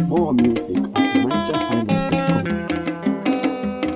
More music at nigerhighlife.com.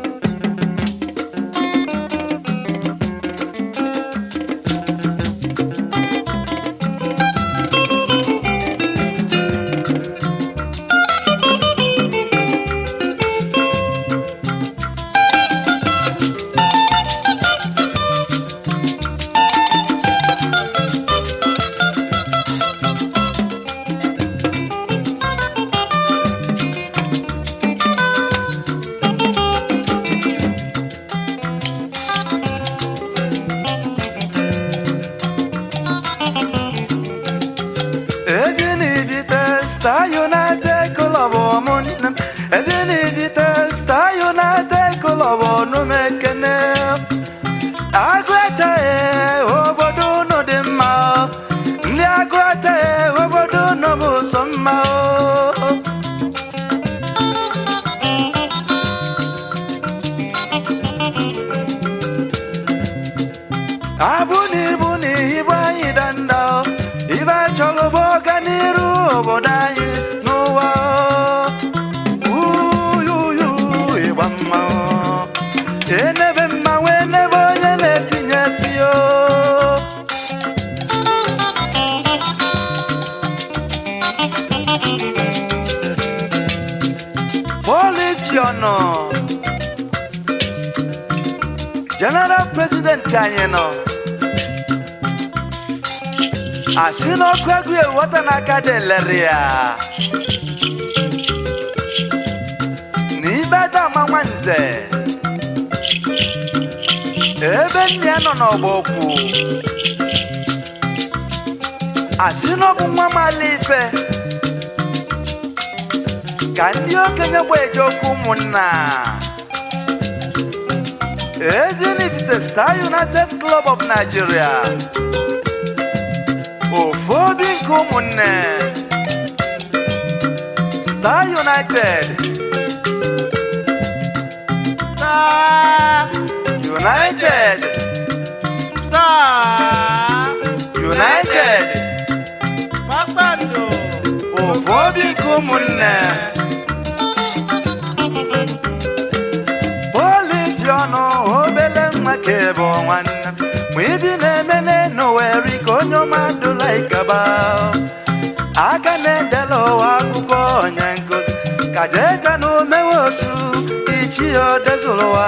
Ezinivite Star United Club ụmụnne m Ezinivite Star United Club ọnụ m ekene Agụete obodo unu dị mma ndị agụete obodo unu bụ sọ mma o abụ na ibu na ibu anyị danda ibe chọrọ bụ ọganiru obodo anyị n'ụwa uyuyu ịgba mma enebe mmanwụ enebe onye na-etinye tiyo polifiọnụ general president anyị nọ asị n'ọkụ egwu ewota n'aka dị lere ya n'ibe dama nwanze ebe nne ya nọ n'ọgba okwu asị n'ọbụ nwa mala ife ka ndị okenye gba eje okwu ụmụnna Ezinifite Star United Club of Nigeria ofu obi nke ụmụnne Star United Star, United Star, United Kpakpando, ofu obi nke ụmụnne Polifiọnụ obele nwa ka bụ nwanne m. ma ibi na-eme n'enu weri ka onye ọma dụla ikaba aka na-edela ụwa akwụkwọ onye nkụzi ka jee ka na omewe osu ichi ya odezụrụ ụwa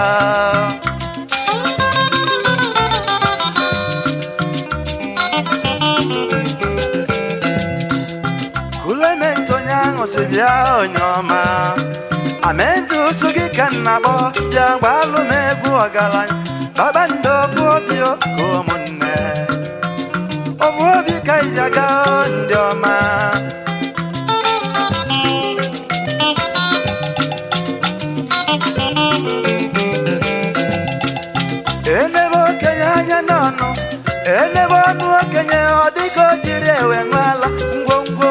Clement onye ahụ si bịa onye ọma amendụ ụsụ gị ka nna kpọ bịa gbalụ m egwu ọgaranya babando bụ obi ka ụmụnne ọbụ obi ka iji aga ndị ọma enebe okenye anya n'ọnụ enebe ọnụ okenye ọ dịka o jiri ewe nwala ngwongwo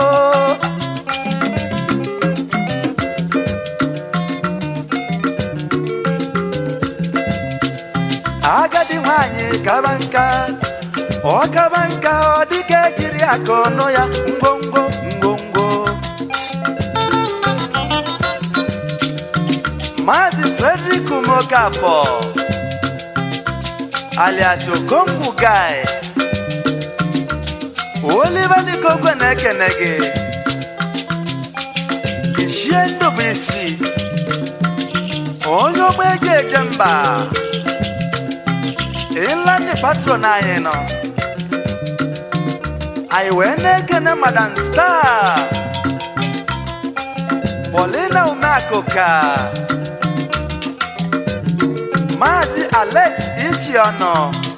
agadi nwanyị kaba nka ọ kaba nka ọ dịka ejiri aka ọnụ ya ngwongwo ngwongwo Maazị Frederick Mokafọ alias Okonkwo Guy Oliver Nikogwe na-ekene gị Ichie Ndụbụisi onye ogbe eji eje mba ịlandị patron anyị nọ anyị wee na-ekene madam star Paulina Umeakụka Maazị Alex Ifeọnụ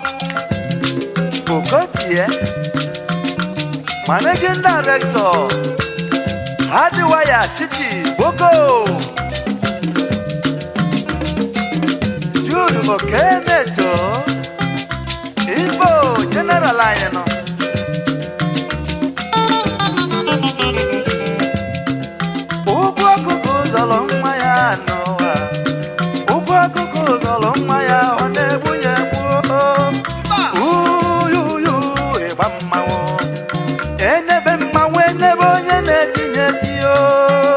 Okotie Managing Director Hardwire City Boko Jude Okemeto Igbo General anyị nọ ụgwọ ọkụkọ zọrọ nwa ya n'ụwa ụgwọ ọkụkọ zọrọ nwa ya ọ na-egbu ya egbu uyuyu ịgba mmanwụ enebe mmanwụ enebe onye na-etinye tiyo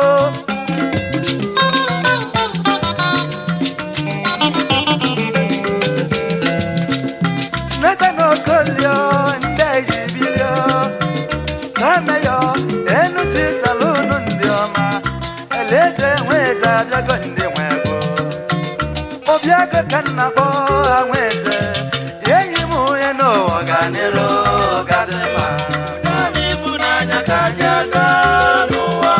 okolio ndị ezibilio stameyo enusi salunu ndị ọma eleze nweze abịago ndị nwego obiago ka nna kpọ ha nweze enyi m onye n'ụwa ganero gazima Naanị ịfụnanya ka ji aga n'ụwa.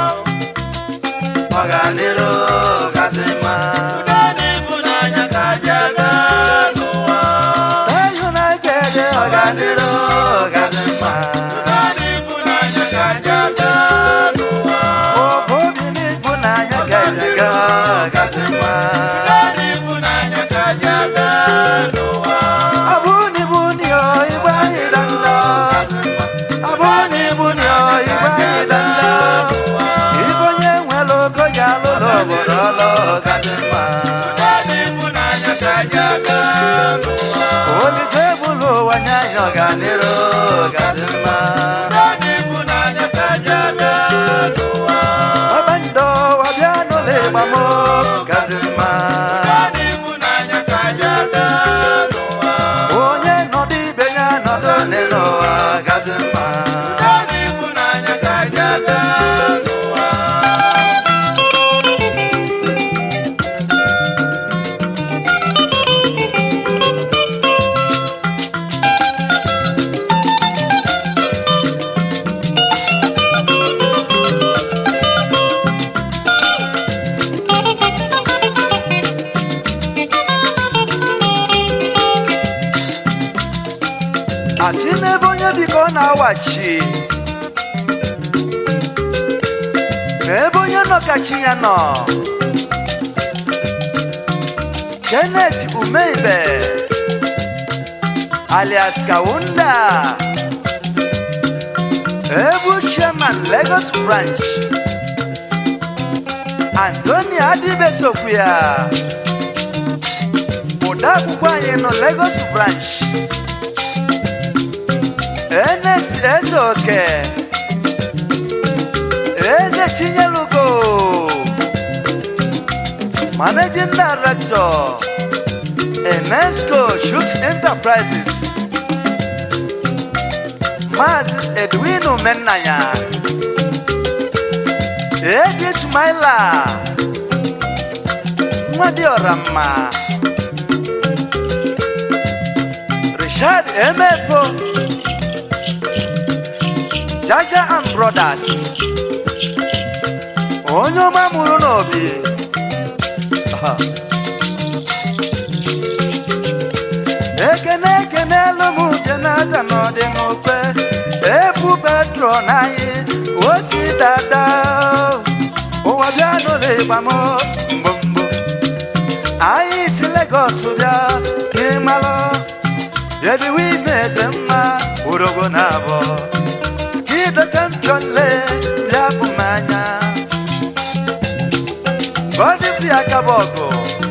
ọganero gazima Naanị ịfụnanya ka ji aga n'ụwa. Star United ọganero gazima Naanị ịfụnanya ka ji aga n'ụwa. ofu obi n'ịfụnanya gajaga gazima Naanị ịfụnanya ka ji aga n'ụwa. abụni buni o igbe anyị danda abụni buni o igbe anyị danda ibe onye nwere ogo ya lụrụ obodo ọlụ gazima Naanị ịfụnanya ka ji aga n'ụwa. olise bụlụ ụwa nye anyị ọganiru gazima Naanị ịfụnanya ka ji aga n'ụwa. ọbandọ wabịa n'ụlọ ịgbamo gazima Naanị ịfụnanya ka ji aga n'ụwa. onye nọdụ ibe ya nọdụ n'ụwa gazima Naanị ịfụnanya ka ji aga n'ụwa. asị n'ebe onye biko ọ na-awachi n'ebe onye nọ ka chi ya nọ kenneth umeibe alias kawunda ebu chairman lagos branch antoni adibesokwuya odeakwụkwọ anyị nọ lagos branch Ernest Ezeoke Eze Chinyelugo Managing Director Enesco Shoot Enterprises Maz Edwin Umenanya Edi Smaila Nwadi Ọramma Richard Emefo Jaja and Brothers onye ọma mụrụ n'obi Aha. ekene ekene elu m jenata n'ọdị n'okpe ebu petro n'anyị osi dada ụwa bịa n'ụlọ ịgbamo mgbomgbo anyị si Lagos bịa n'ịmalụ ediwe ime eze mma urogo na abụọ Skido champion le bịa bụ m anya Godfrey Akabogo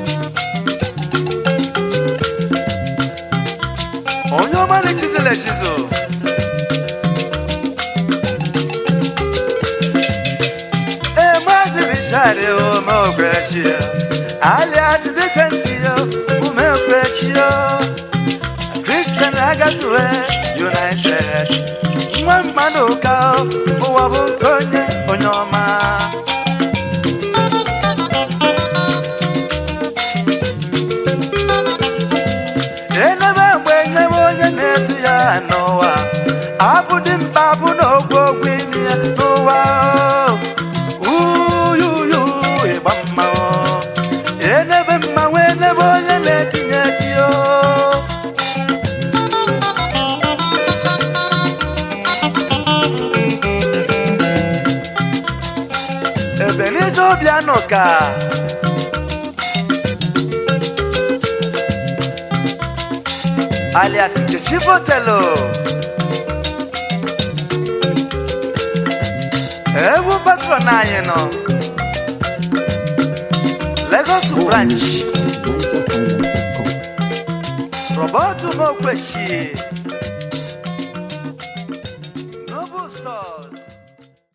onye ọma na-echizila echizo ee maazị Richard Umeokwechio alias Decensio Umeokwechio Christian Agatue United nwa mmadụ ka ụwa bụ nke onye onye ọma enebe mgbe enebe onye na-edu ya n'ụwa abụdị mkpa bụ n'ogwu ogwu imi ya n'ụwa uyuyu ịgba mmanwụ enebe mmanwụ enebe onye na-etinye gị o Ebenezer Obiano ka alias Nkechi Botelo ewu patron anyị nọ Lagos branch NigerIsland.com. Robert Mokwechi Noble Stores